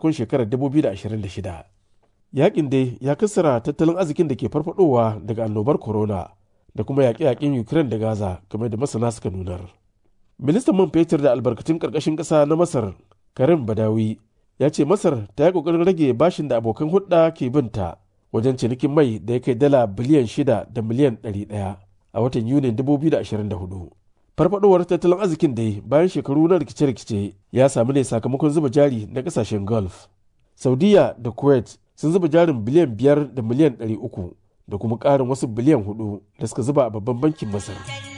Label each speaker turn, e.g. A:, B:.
A: farkon shekarar 2026 yakin dai ya kassara tattalin arzikin da ke farfadowa daga annobar corona da kuma yaƙe-yaƙen ukraine da gaza game da masana suka nunar ministan man fetur da albarkatun ƙarƙashin ƙasa na masar karim badawi ya ce masar ta yi ƙoƙarin rage bashin da abokan hulɗa ke binta wajen cinikin mai da ya kai dala biliyan shida da miliyan ɗari ɗaya a watan yunin 2024 farfadowar tattalin arzikin dai bayan shekaru na rikice-rikice ya samu ne sakamakon zuba jari na ƙasashen gulf saudiya da kuwait sun zuba jarin biliyan biyar da miliyan ɗari uku da kuma ƙarin wasu biliyan hudu da suka zuba a babban bankin masar